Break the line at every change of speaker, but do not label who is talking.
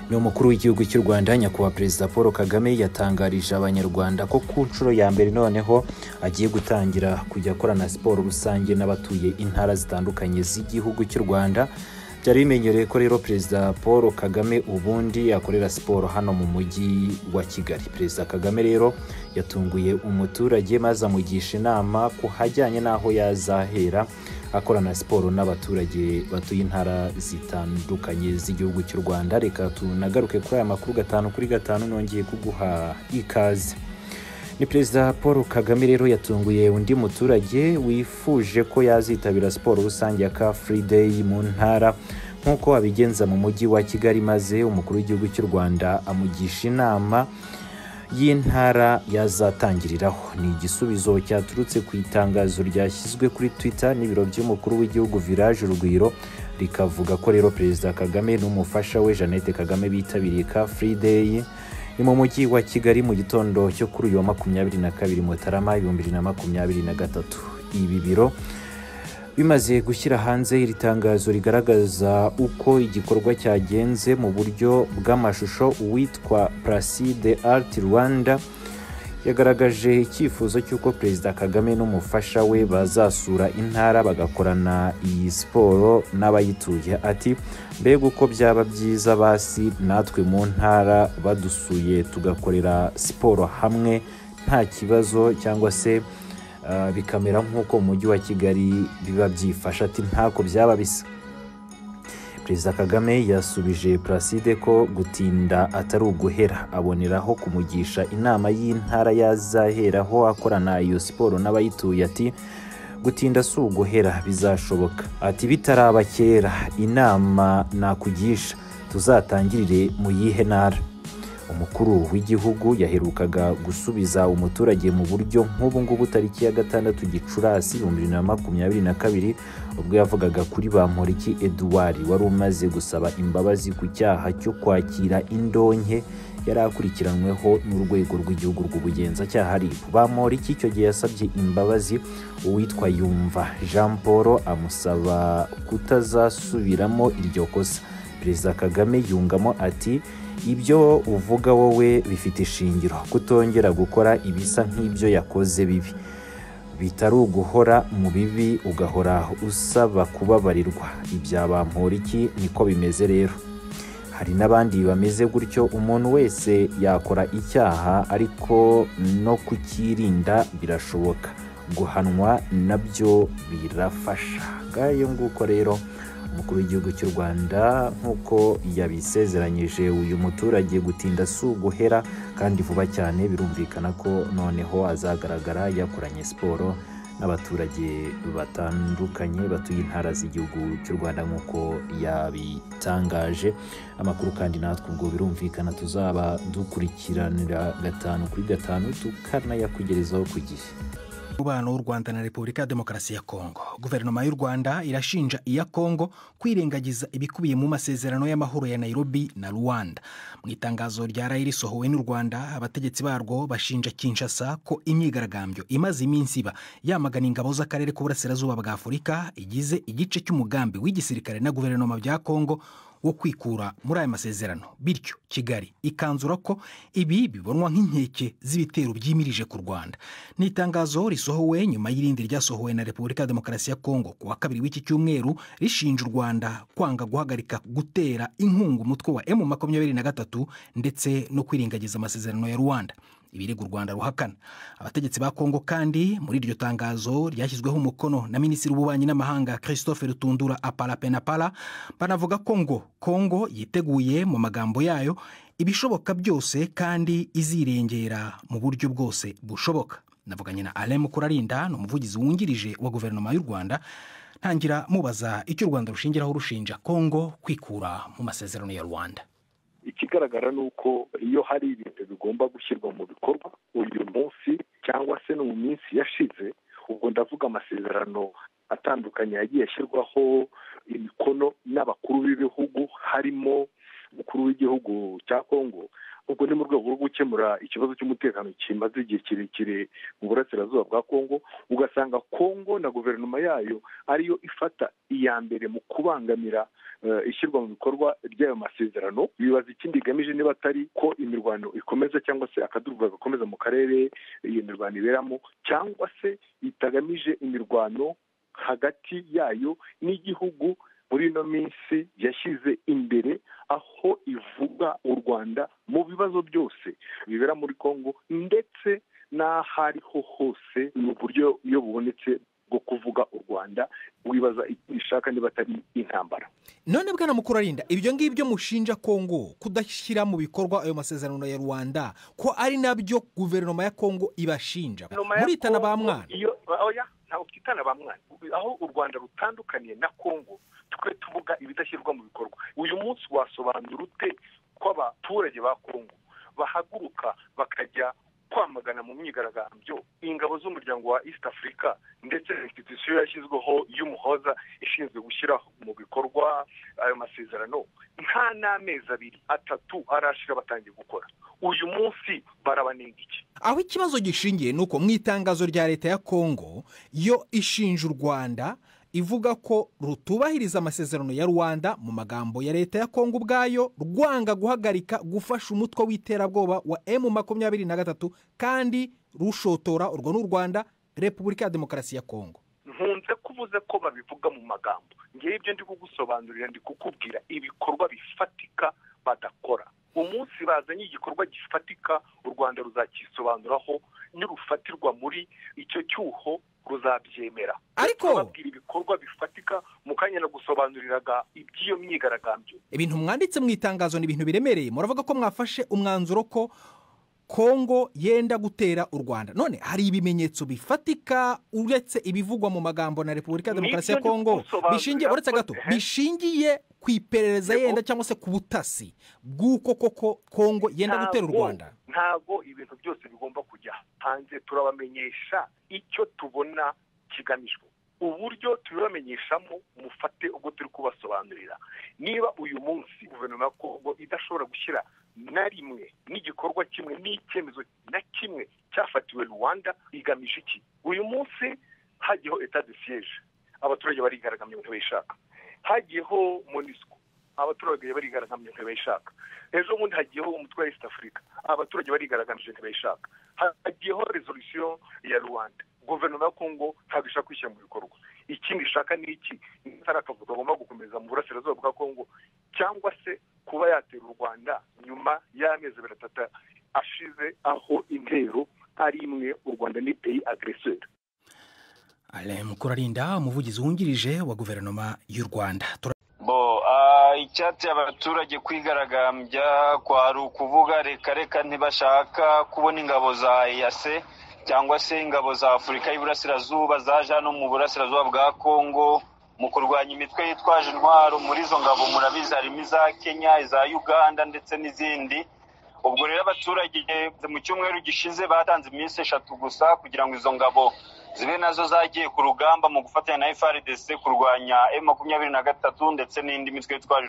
ni umukuru w'igihugu cy'u rwanda nyakubahwa perezida paul kagame yatangarije abanyarwanda ko ku nshuro ya mbere noneho agiye gutangira kujya akorana siporo rusange n'abatuye intara zitandukanye z'igihugu cy'u rwanda byari bimenyerewe ko rero perezida paul kagame ubundi akorera siporo hano mu mujyi wa kigali perezida kagame rero yatunguye umuturage maze amugisha inama ku hajyanye n'aho yazahera akorana siporo n'abaturage batuye intara zitandukanye z'igihugu cy'u rwanda reka tunagaruke kuri aya makuru gatanu kuri gatanu nongeye kuguha ikaze ni perezida paul kagame rero yatunguye undi muturage wifuje ko yazitabira siporo rusange ya car free day mu ntara nk'uko abigenza mu mujyi wa kigali maze umukuru w'igihugu cy'u rwanda amugisha inama y'intara yazatangiriraho ni igisubizo cyaturutse ku itangazo ryashyizwe kuri twitter n'ibiro by'umukuru w'igihugu village urugwiro rikavuga ko rero perezida kagame n'umufasha we jeannette kagame bitabiriye ka free day ni mu mujyi wa kigali mu gitondo cyo kuri uyu wa makumyabiri na kabiri mutarama ibihumbi bibiri na makumyabiri na gatatu ibi biro bimaze gushyira hanze iri tangazo rigaragaza uko igikorwa cyagenze mu buryo bw'amashusho uwitwa placide art rwanda yagaragaje icyifuzo cy'uko perezida kagame n'umufasha we bazasura intara bagakorana iyi siporo n'abayituye ati mbega uko byaba byiza basi natwe mu ntara badusuye tugakorera siporo hamwe nta kibazo cyangwa se bikamera nk'uko mu mujyi wa kigali biba byifashe ati ntako byaba bisa perezida kagame yasubije placide ko gutinda atari uguhera aboneraho kumugisha inama y'intara yazaheraho akorana iyo siporo n'abayituye ati gutinda si uguhera bizashoboka ati bitaraba kera inama nakugisha tuzatangirire mu yihe ntara umukuru w'igihugu yaherukaga gusubiza umuturage mu buryo nk'ubu ngubu tariki ya gatandatu gicurasi ibihumbi bibiri na makumyabiri na kabiri ubwo yavugaga kuri bamporiki eduard wari umaze gusaba imbabazi ku cyaha cyo kwakira indonke yari akurikiranyweho n'urwego rw'igihugu rw'ubugenzacyaha rib bamporiki icyo gihe yasabye imbabazi uwitwa yumva jean paul amusaba kutazasubiramo iryo kosa perezida kagame yungamo ati ibyo uvuga wowe bifite ishingiro kutongera gukora ibisa nk'ibyo yakoze bibi bitari uguhora mu bibi ugahora usaba kubabarirwa ibya bamporiki niko bimeze rero hari n'abandi bameze gutyo umuntu wese yakora icyaha ariko no kukirinda birashoboka guhanwa nabyo birafasha bwayo nguko rero umukuru w'igihugu cy'u rwanda nk'uko yabisezeranyije uyu muturage gutinda si uguhera kandi vuba cyane birumvikana ko noneho azagaragara yakoranye siporo n'abaturage batandukanye batuye intara z'igihugu cy'u rwanda nk'uko yabitangaje amakuru kandi natwe ubwo birumvikana tuzaba dukurikiranira gatanu kuri gatanu tukanayakugerezaho ku gihe
umubano w'u rwanda na repubulika ya demokarasi ya kongo guverinoma y'u rwanda irashinja iya kongo kwirengagiza ibikubiye mu masezerano y'amahoro ya nairobi na rwanda mu itangazo rya rayi risohowe n'u rwanda abategetsi barwo bashinja kinshasa ko imyigaragambyo imaze iminsi iba yamagana ingabo z'akarere k'uburasirazuba bwa afurika igize igice cy'umugambi w'igisirikare na guverinoma bya kongo wo kwikura muri aya masezerano bityo kigali ikanzura ko ibi bibonwa nk'inkeke z'ibitero byimirije ku rwanda ni itangazo risohowe nyuma y'irindi ryasohowe na repubulika ya demokarasi ya kongo ku wa kabiri w'iki cyumweru rishinja u rwanda kwanga guhagarika gutera inkunga umutwe wa emu makumyabiri na gatatu ndetse no kwirengagiza amasezerano ya rwanda ibirego u rwanda ruhakana abategetsi ba kongo kandi muri iryo tangazo ryashyizweho umukono na minisitiri w'ububanyi n'amahanga christophe rutundura aparapenapara banavuga ko ngo kongo yiteguye mu magambo yayo ibishoboka byose kandi izirengera mu buryo bwose bushoboka navuganye na alain mukurarinda ni umuvugizi wungirije wa guverinoma y'u rwanda ntangira mubaza icyo u rwanda rushingiraho rushinja kongo kwikura mu masezerano ya rwanda
ikigaragara ni uko iyo hari ibintu bigomba gushyirwa mu bikorwa uyu munsi cyangwa se no mu minsi yashize ubwo ndavuga amasezerano atandukanye yagiye ashyirwaho imikono n'abakuru b'ibihugu harimo umukuru w'igihugu cya kongo ubwo ni mu rwego rwo gukemura ikibazo cy'umutekano kimaze igihe kirekire mu burasirazuba bwa kongo ugasanga kongo na guverinoma yayo ariyo ifata iya mbere mu kubangamira ishyirwa mu bikorwa ry'ayo masezerano bibaza ikindi igamije niba atari ko imirwano ikomeza cyangwa se akaduruvayo gakomeza mu karere iyo mirwano iberamo cyangwa se itagamije imirwano hagati yayo n'igihugu muri ino minsi yashyize imbere aho ivuga u rwanda mu bibazo byose bibera muri congo ndetse n'aho ariho hose mu buryo iyo bubonetse bwo kuvuga u rwanda wibaza icyo ishaka niba atari intambara
none bwana mukuru arinda ibyo ngibyo mushinja kongo kudashyira mu bikorwa ayo masezerano ya rwanda ko ari nabyo guverinoma ya kongo ibashinja muritana ba mwana
ntabwo twitana ba mwana aho u rwanda rutandukaniye na kongo twe tuvuga ibidashyirwa mu bikorwa uyu munsi wasobanura ute ko abaturage ba kongo bahaguruka bakajya kwamagana mu myigaragambyo ingabo z'umuryango wa east africa ndetse na institusiyo yashyizweho y'umuhoza ishinzwe gushyira mu bikorwa ayo masezerano nta n'amezi abiri atatu arashira batangiye gukora uyu munsi barabanenga iki
aho ikibazo gishingiye ni uko mu itangazo rya leta ya kongo yo ishinja u rwanda ivuga ko rutubahiriza amasezerano ya rwanda mu magambo ya leta ya kongo ubwayo rwanga guhagarika gufasha umutwe w'iterabwoba wa emu makumyabiri na gatatu kandi rushotora urwo n'u rwanda repubulika ya demokarasi ya kongo
nkunze kuvuze ko babivuga mu magambo ngewe ibyo ndi kugusobanurira ndi kukubwira ibikorwa bifatika badakora umunsi bazanye igikorwa gifatika u rwanda ruzakisobanuraho nirufatirwa muri icyo cyuho ruzabyemera
ariko
babwira ibikorwa bifatika mu kanya nagusobanuriraga iby'iyo myigaragambyo
ibintu mwanditse mu itangazo ni ibintu biremereye muravuga ko mwafashe umwanzuro ko kongo yenda gutera u rwanda none hari ibimenyetso bifatika uretse ibivugwa mu magambo na repubulika ya demokarasi ya kongo bishingiye uretse gato bishingiye ku iperereza yenda cyangwa se ku butasi bw'uko koko kongo yenda gutera u rwanda
ntabwo ibintu byose bigomba kujya hanze turabamenyesha icyo tubona kigamijwe uburyo tubibamenyeshamo mufate ubwo turi kubasobanurira niba uyu munsi guverinoma ya kongo idashobora gushyira na rimwe n'igikorwa kimwe n'icyemezo na kimwe cyafatiwe rwanda igamije iki uyu munsi hagiyeho etat de siege abaturage barigaragambya ntibishaka hagiyeho monisco abaturage barigaragambye ntibishaka ejo bundi hagiyeho umutwe wa east africa abaturage barigaragambye ntibishaka hagiyeho resolusiyo ya rwanda guverinoma ya kongo ntabwo ishaka kwishyira mu bikorwa ikindi ishaka ni iki hari akavuga agomba gukomeza mu burasirazuba bwa kongo cyangwa se kuba yatera u rwanda nyuma y'amezi abiri atatu ashize aho intero ari imwe u rwanda ni peyi agreseri
alain mukurarinda umuvugizi wungirije wa guverinoma y'u rwanda
icyateye abaturage kwigaragambya kwari ukuvuga reka reka ntibashaka kubona ingabo za eyase cyangwa se ingabo za afurika y'iburasirazuba zaje hano mu burasirazuba bwa kongo mu kurwanya imitwe yitwaje intwaro muri izo ngabo murabizi harimo iza kenya iza uganda ndetse n'izindi ubwo rero abaturage mu cyumweru gishize batanze iminsi eshatu gusa kugira ngo izo ngabo zibe nazo zagiye ku rugamba mu gufatanya na frdc kurwanya m makumyabiri na gatatu ndetse n'indi mitwe yitwaje